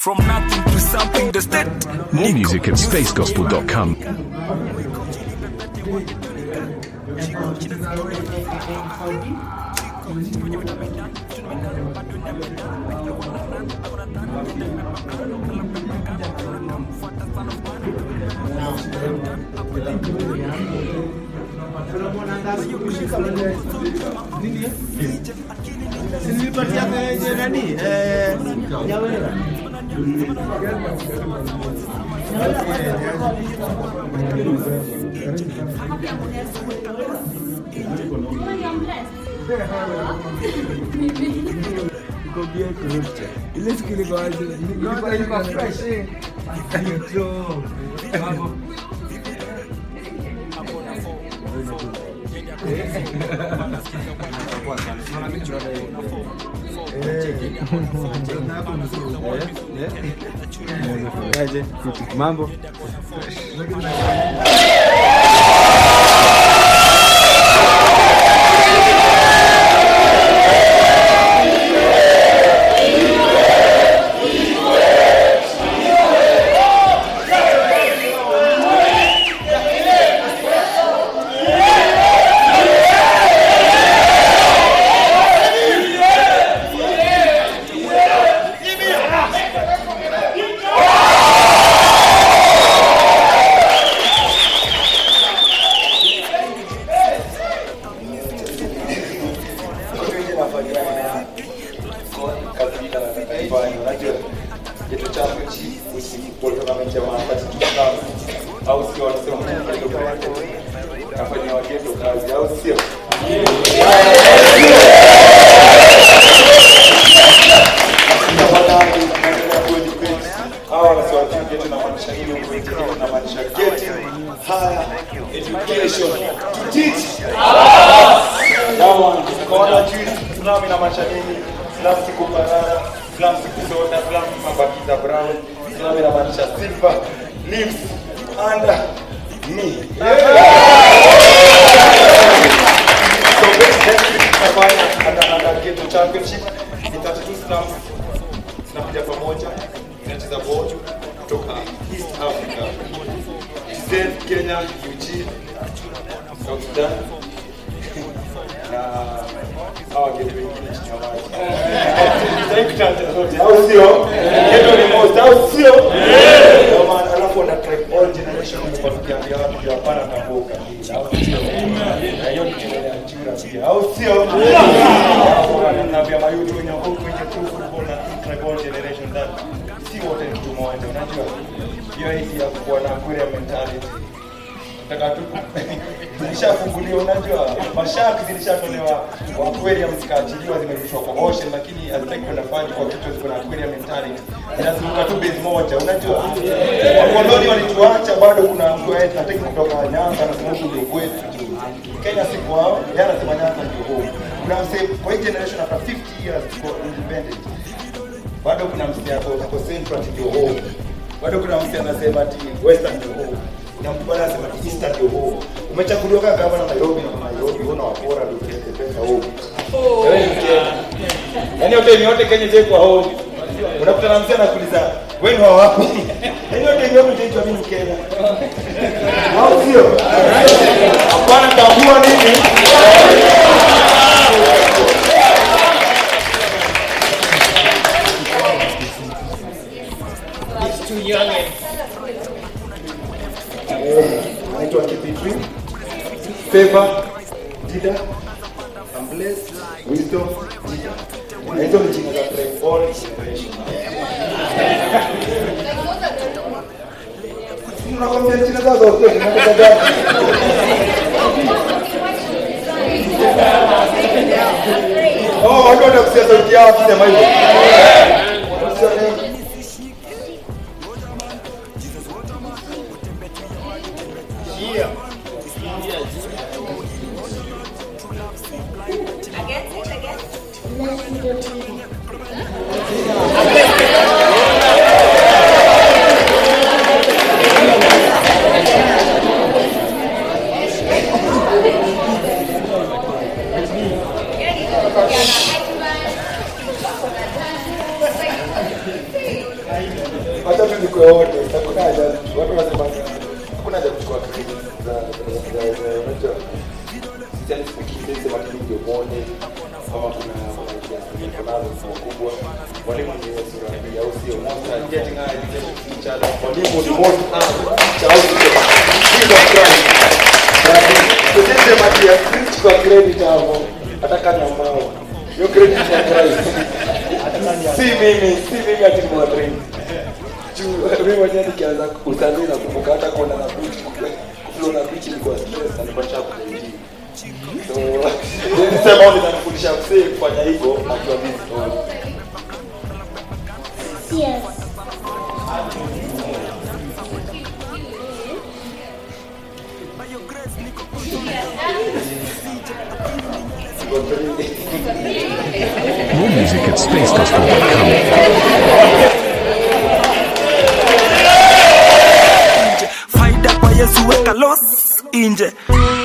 From nothing to something, the state. More music at spacegospel.com. Nilipatia kwenye nani? Eh, Nyawera. Nikwambie kurupcha. Ile siku ilikuwa aje? Ilikuwa ilikuwa fresh. Nitro. Mambo. Aje, mambo au sio? Wanasema nafanya wagendo kazi, au sio? Hawa wanasema geti inamaanisha nini? Huko geti inamaanisha getting higher education to teach Yawa, kaona juice, Islam inamaanisha nini? Islam si kuparara, Islam si kusota, Islam si mabakiza brown, Islam inamaanisha silver lives under me. So next next week tunafanya under under ghetto championship in 32 slums zinakuja pamoja zinacheza ball kutoka East Africa. TZ, Kenya, Eugene, South Sudan na hawa ghetto wengine chini ya maji. Sitaki kutaja zote, au sio? Ghetto ni most, au sio? Ndio maana alafu wana tribe all generation tumekuwa tukiambia watu ndio hapana tambuka hii, au sio? Na hiyo ni kelele ya chura pia, au sio? Alafu wananiambia mayutu wenye huko kwenye true football na tribe all generation that si wote ni mtu mmoja, unajua? Hiyo hii ya kuwa na aquarium mentality nataka tu zilishafunguliwa, unajua mashaki zilishatolewa kwa aquarium zikaachiliwa, zimerushwa kwa ocean, lakini hazitaki kwenda maji kwa kichwa, ziko na aquarium mentality, zinazunguka tu base moja, unajua wakoloni walituacha, bado kuna mtu aende hataki kutoka Nyanza na sababu ndio kwetu juu Kenya si kwao, yeye anasema Nyanza ndio home. Kuna msee kwa hii generation after 50 years tuko independent, bado kuna msee hapo hapo central ati ndio home, bado kuna msee anasema ati western ndio home kuna mtu bwana anasema ati eastern ndio home. Umechaguliwa kama gavana Nairobi na Nairobi, una wapora ndio upeleke pesa home. Wewe ni Mkenya. Yaani yote ni yote Kenya je kwa home. Unakutana na mzee anakuuliza wewe ni wa wapi? Yaani yote ni yote itaitwa mimi Mkenya. Au sio? Hapana tambua nini? It's too young and Naitwa KP3. Favor, Dida, I'm blessed, wisdom, Dida. Na hizo ni jina za tribe all generation. Unakwambia jina zao zote, unataka gani? Oh, watu watakusikia sauti yao wakisema hivyo. niko yote hakuna haja watu wanasema hakuna haja kuchukua credit za za za za unajua sisi tukikize sema tu ndio muone kama kuna idea niko nazo kwa kubwa mwalimu ni sura hii au sio monster getting high teacher mwalimu ni monster teacher au sio Jesus Christ Tuseme matia kwa credit hapo hata kama ambao hiyo credit ya Christ si mimi si mimi ati ni mwadrini mimi mwenyewe nikianza utalii na kumbuka hata kuona na beach kuflow na beach ilikuwa stress na nilikuwa nisha kuingia so nilisema au nitanifundisha msee kufanya hivyo akiwa busy tu Yes. More music at spacegospel.com. faida kwa yesu weka los inje